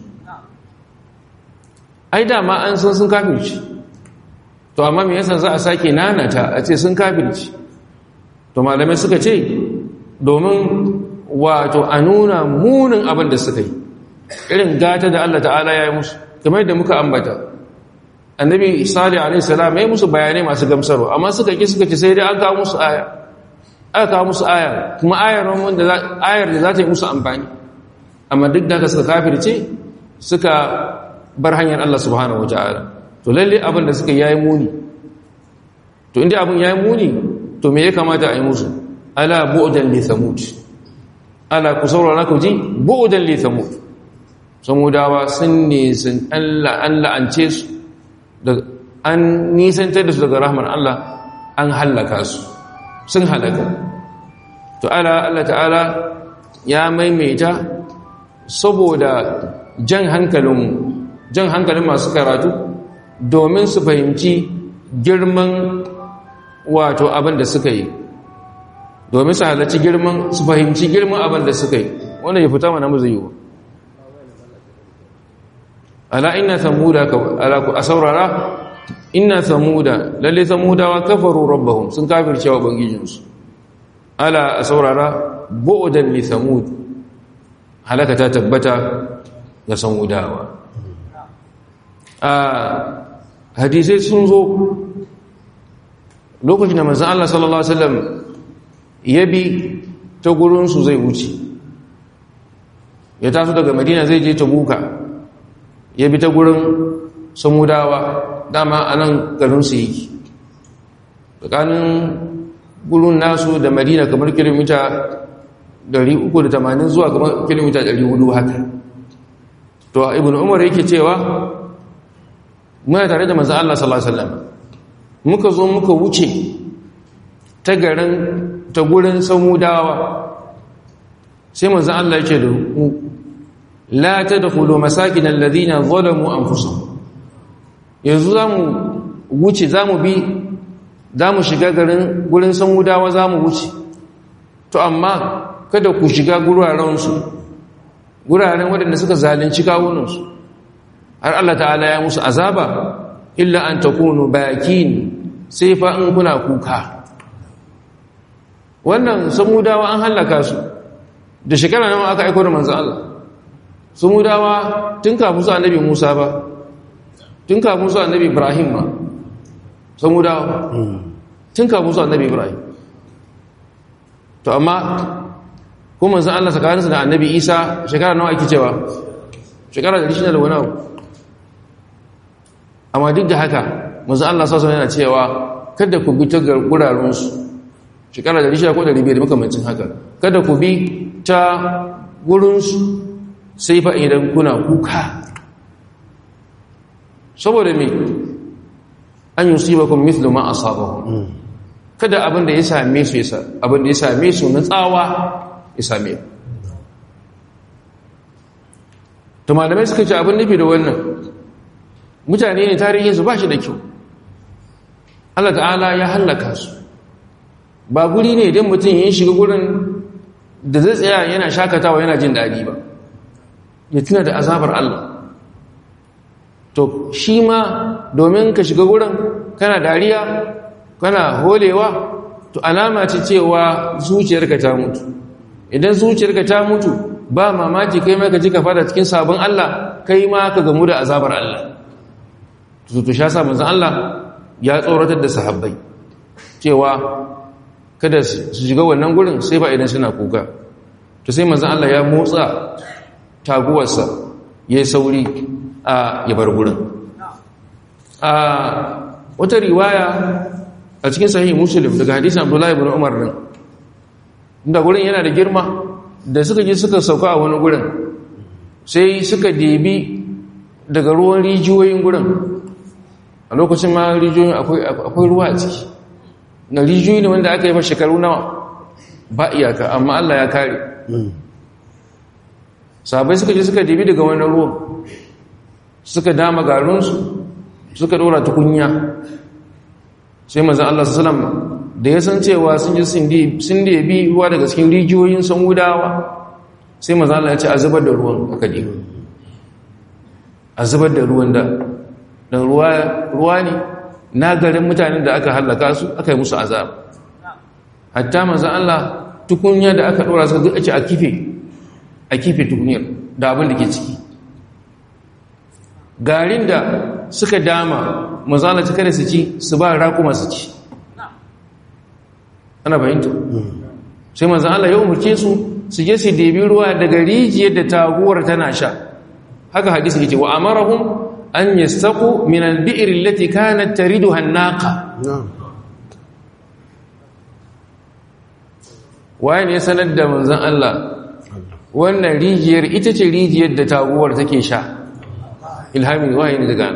ai dama an san sun kafirci to amma me yasa za a sake nanata a ce sun kafirci to malamai suka ce domin wato a nuna munin abin da suka yi irin gata da Allah ta'ala ya yi musu kamar yadda muka ambata annabi salih alaihi salam ya yi musu bayanai masu gamsarwa amma suka ki suka ce sai dai an kawo musu aya aka kawo musu aya kuma ayar wanda ayar da za ta yi musu amfani amma duk da haka suka kafirce suka bar hanyar Allah subhanahu wataala to lalle abin da suka yayi muni to inda abin yayi muni to me ya kamata a yi musu ala bu'dan li thamud ala ku saurara ku ji bu'dan li thamud samudawa sun ne sun Allah an la'ance su da an nisantar da su daga rahmar Allah an halaka su sun halaka to ala Allah ta'ala ya maimaita saboda jan hankalin jan hankalin masu karatu domin su fahimci girman wato abin da suka yi domin su halarci girman su fahimci girman abin da suka yi wanda ya fita mana mu zai yi ala inna samuda ala ku asaurara inna samuda lalle samudawa kafaru rabbahum sun kafirce wa bangijinsu ala asaurara bu'dan li samud halaka ta tabbata ga samudawa a hadisai sun zo lokacin da manzon Allah sallallahu alaihi wasallam ya bi ta gurin su zai wuce ya taso daga Madina zai je Tabuka ya bi ta gurin samudawa dama a nan garinsu yake tsakanin gurin nasu da madina kamar kilomita 380 zuwa kamar kilomita 400 haka to ibn umar yake cewa muna tare da manzan Allah sallallahu Alaihi wasallam muka zo muka wuce ta garin ta gurin samudawa sai manzan Allah yake da mu la tadkhulu masakin alladhina zalamu anfusahum yanzu zamu wuce zamu bi zamu shiga garin gurin samudawa zamu wuce to amma kada ku shiga guraren su guraren waɗanda suka zalunci kawunan su har Allah ta'ala ya musu azaba illa an takunu bakin sai fa in kuna kuka wannan samudawa an halaka su da shekara nawa aka aiko da manzon Allah su mudawa tun kafin su annabi musa ba tun kafin su annabi ibrahim ma su mudawa tun kafin su annabi ibrahim to amma kuma zan allah tsakaninsu da annabi isa shekara nawa ake cewa shekara da rishina da wani abu amma duk da haka manzan allah sassan yana cewa kada ku bi ta gurarensu shekara da rishina ko da ribe da makamancin haka kada ku bi ta gurinsu sai fa idan kuna kuka saboda me an yusibakum mithlu ma asabahum kada abin da ya same su yasa abin da ya same su na tsawa ya same to malamai suka ce abin nufi da wannan mutane ne tarihin su ba shi da kyau Allah ta'ala ya hallaka su ba guri ne idan mutum yin shiga gurin da zai tsaya yana shakatawa yana jin daɗi ba ya tuna da azabar Allah to shi ma domin ka shiga wurin kana dariya kana holewa to alama ce cewa zuciyarka ta mutu idan zuciyarka ta mutu ba mamaki kai ma ka ji ka fara cikin sabon Allah kai ma ka gamu da azabar Allah to to sha sa manzon Allah ya tsoratar da sahabbai cewa kada su shiga wannan gurin sai ba idan suna kuka to sai manzon Allah ya motsa taguwarsa ya sauri a yabar gurin a wata riwaya a cikin sahih muslim daga hadisan abdullahi ibn umar din inda gurin yana da girma da suka je suka sauka a wani gurin sai suka debi daga ruwan rijiyoyin gurin a lokacin ma rijiyoyin akwai ruwa a ciki na rijiyoyi ne wanda aka yi fa shekaru nawa ba iyaka amma Allah ya kare sabai suka je suka dibi daga wani ruwan suka dama garinsu suka dora tukunya sai manzan Allah sallam da ya san cewa sun ji sun da bi ruwa daga cikin rijiyoyin san gudawa sai manzan Allah ya ce a zubar da ruwan aka dibi a zubar da ruwan da don ruwa ne na garin mutanen da aka hallaka su aka yi musu azab hatta manzan Allah tukunya da aka dora suka ake a kife a kife tukunyar da abin da ke ciki garin da suka dama manzan Allah kada su ci su ba rakuma su ci ana fahimta sai manzan Allah ya umarce su su je su debi ruwa daga rijiyar da taguwar tana sha haka hadisi yake wa amarahum an yastaqu min al-bi'r allati kanat tariduha an-naqa waye ne sanar da manzon Allah wannan rijiyar ita ce rijiyar da taguwar take sha ilhamin waye ne daga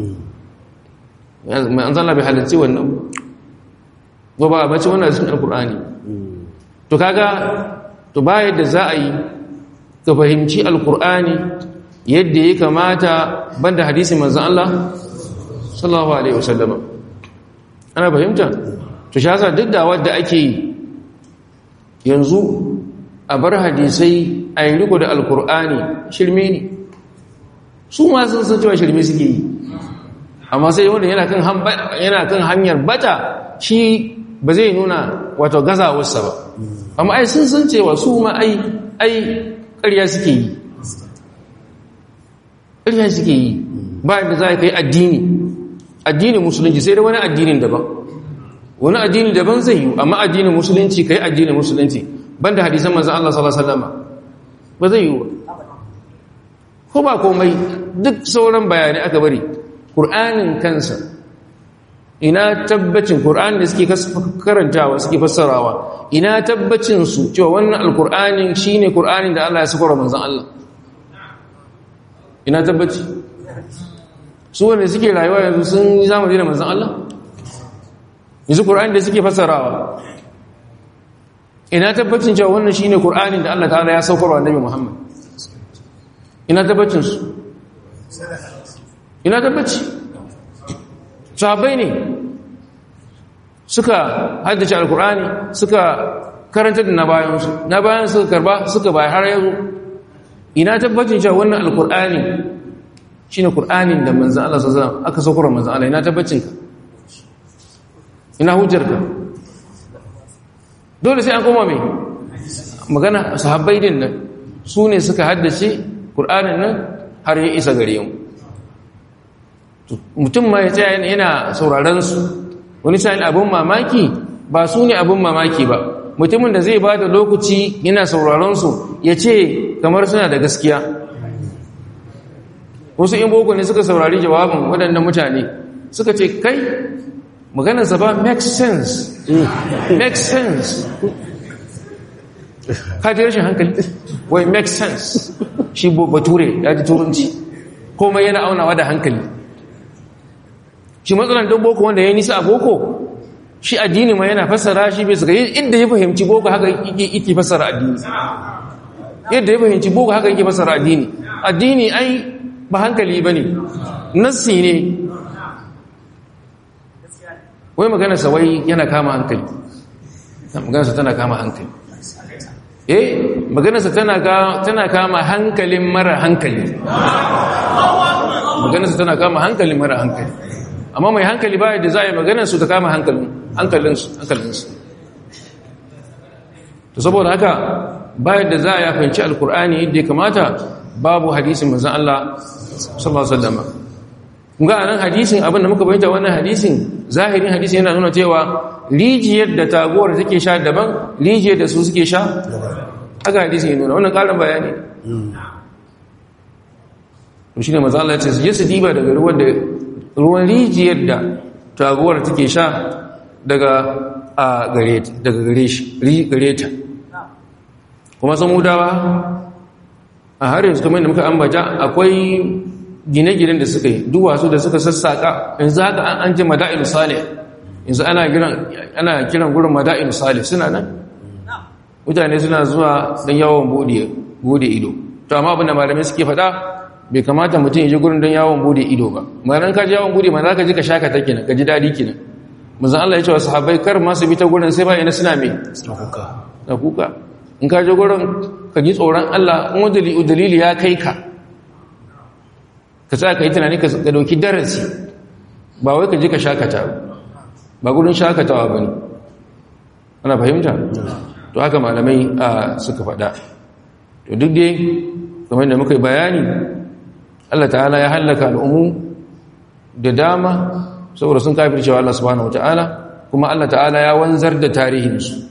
mai an zalla bai halarci wannan ba ba bace wannan cikin alkur'ani to kaga to ba yadda za a yi ka fahimci alkur'ani yadda ya kamata banda hadisi manzan Allah sallallahu alaihi wasallama ana fahimta to shi haka duk da wadda ake yi yanzu a bar hadisai a yi riko da alkur'ani shirme ne su ma sun san cewa shirme suke yi amma sai wanda yana kan hanyar bata shi ba zai nuna wato gazawarsa ba amma ai sun san cewa su ma ai ai ƙarya suke yi ƙarya suke yi ba da za ka yi addini addinin musulunci sai da wani addinin daban wani addini daban zai yi amma addinin musulunci ka yi addinin musulunci ban da hadisan manzan Allah sallallahu Alaihi wasallama ba zai yi ko ba komai duk sauran bayanai aka bari ƙur'anin kansa ina tabbacin ƙur'anin da suke karantawa suke fassarawa ina tabbacin su cewa wannan alƙur'anin shine ƙur'anin da Allah ya sakura manzan Allah ina tabbaci su wanda suke rayuwa yanzu sun yi zamani da manzan Allah yanzu ƙur'anin da suke fassarawa ina tabbacin cewa wannan shine ƙur'anin da Allah ta'ala ya saukarwa annabi Muhammad ina tabbacin su ina tabbaci sahabbai ne suka haddace alkur'ani suka karanta da na bayansu na bayan suka karba suka bayar har yanzu ina tabbacin cewa wannan alkur'ani shine qur'anin da manzon Allah sallallahu alaihi wasallam aka saukar manzon Allah ina tabbacin ka ina hujjarka dole sai an koma mai magana sahabbai din nan su ne suka haddace qur'anin nan har ya isa gare mu mutum ma ya tsaya yana sauraron su wani sa'in abin mamaki ba su ne abin mamaki ba mutumin da zai ba da lokaci yana sauraron su ya ce kamar suna da gaskiya wasu in boko ne suka saurari jawabin waɗannan mutane suka ce kai maganarsa ba make sense make sense ka ji rashin hankali wai make sense shi bature ya ji turanci komai yana aunawa da hankali shi matsalan don boko wanda ya nisa a boko shi addini ma yana fassara shi bai suka inda ya fahimci boko haka yake fassara addini yadda ya fahimci boko haka yake fassara addini addini ai ba hankali ba ne nassi ne wai maganarsa wai yana kama hankali maganarsa tana kama hankali eh maganarsa tana kama hankalin mara hankali maganarsa tana kama hankalin mara hankali amma mai hankali ba da za a yi maganarsu ta kama hankalinsu to saboda haka bayan da za a yafanci alkur'ani yadda ya kamata babu hadisin manzan Allah sallallahu alaihi wasallam ga anan hadisin abin da muka bayyana wannan hadisin zahirin hadisin yana nuna cewa rijiyar da taguwar take sha daban rijiyar da su suke sha haka hadisin yana nuna wannan karin bayani to shine manzan Allah ya ce su je su diba daga ruwan da ruwan rijiyar da taguwar take sha daga a gare daga gare shi gare ta kuma samudawa a har yanzu kamar da muka ambata akwai gine-ginen da suka yi duwatsu da suka sassaka yanzu haka an ji mada'in salih yanzu ana kiran ana kiran gurin mada'in salih suna nan mutane suna zuwa don yawon bude ido to amma abinda malamai suke faɗa bai kamata mutum ya ji gurin don yawon bude ido ba malan ka ji yawon bude ma za ka ji ka shaka ta kenan ka ji daɗi kenan muzan Allah ya ce wa sahabbai kar masu bi ta gurin sai ba ina suna mai da kuka in ka ji gurin ka ji tsoron Allah in wani dalili ya kai ka ka sa ka yi tunani ka dauki darasi ba wai ka ji ka shakata ba gurin shakatawa ba ne ana fahimta to haka malamai suka faɗa to duk dai kamar da muka yi bayani Allah ta'ala ya hallaka al'ummu da dama saboda sun kafir cewa Allah subhanahu wata'ala kuma Allah ta'ala ya wanzar da tarihinsu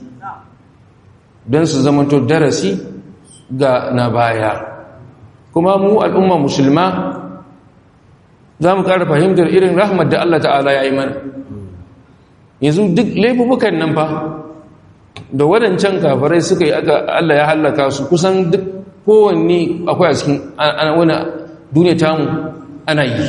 don su zamanto darasi ga na baya kuma mu al'umma musulma za mu ƙara fahimtar irin rahmat da Allah ta'ala ya yi mana yanzu duk laifukan nan fa da waɗancan kafarai suka yi aka Allah ya hallaka su kusan duk kowanne akwai a cikin wani duniya tamu ana yi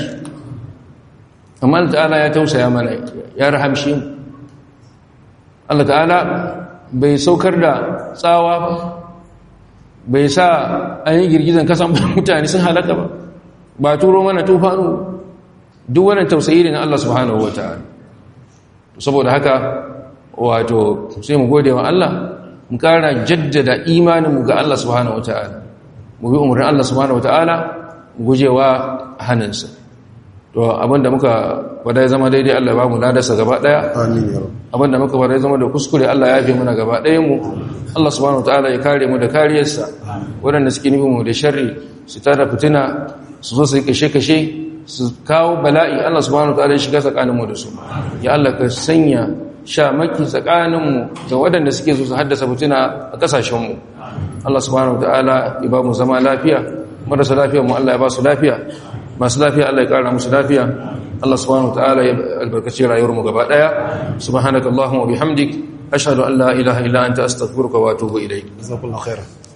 amma Allah ta'ala ya tausaya mana ya rahamshi mu Allah ta'ala bai saukar da tsawa ba bai sa an yi girgizan kasan mutane sun halaka ba ba turo mana tufanu duk wannan tausayi ne na Allah subhanahu wa ta'ala saboda haka wato sai mu gode wa Allah mu kara jaddada imaninmu ga Allah subhanahu wa ta'ala mu bi umarnin Allah subhanahu wa ta'ala gujewa hannunsa to abinda muka fada ya zama daidai Allah ba mu ladarsa gaba daya abinda muka fada ya zama da kuskure Allah ya fi muna gaba ɗayan mu Allah subhanahu wataala ya kare mu da kariyarsa waɗanda suke nufin mu da sharri su tada fitina su zo su yi kashe-kashe su kawo bala'i Allah subhanahu wataala ya shiga tsakanin mu da su ya Allah ka sanya shamaki tsakanin mu da waɗanda suke so su haddasa fitina a kasashen mu Allah subhanahu wataala ya ba mu zama lafiya marasa lafiya mu Allah ya ba su lafiya masu lafiya Allah ya kara musu lafiya Allah subhanahu wataala ya albarkaci rayuwar mu gaba daya subhanakallahumma wa bihamdik ashhadu an la ilaha illa anta astaghfiruka wa atubu ilayk jazakallahu khairan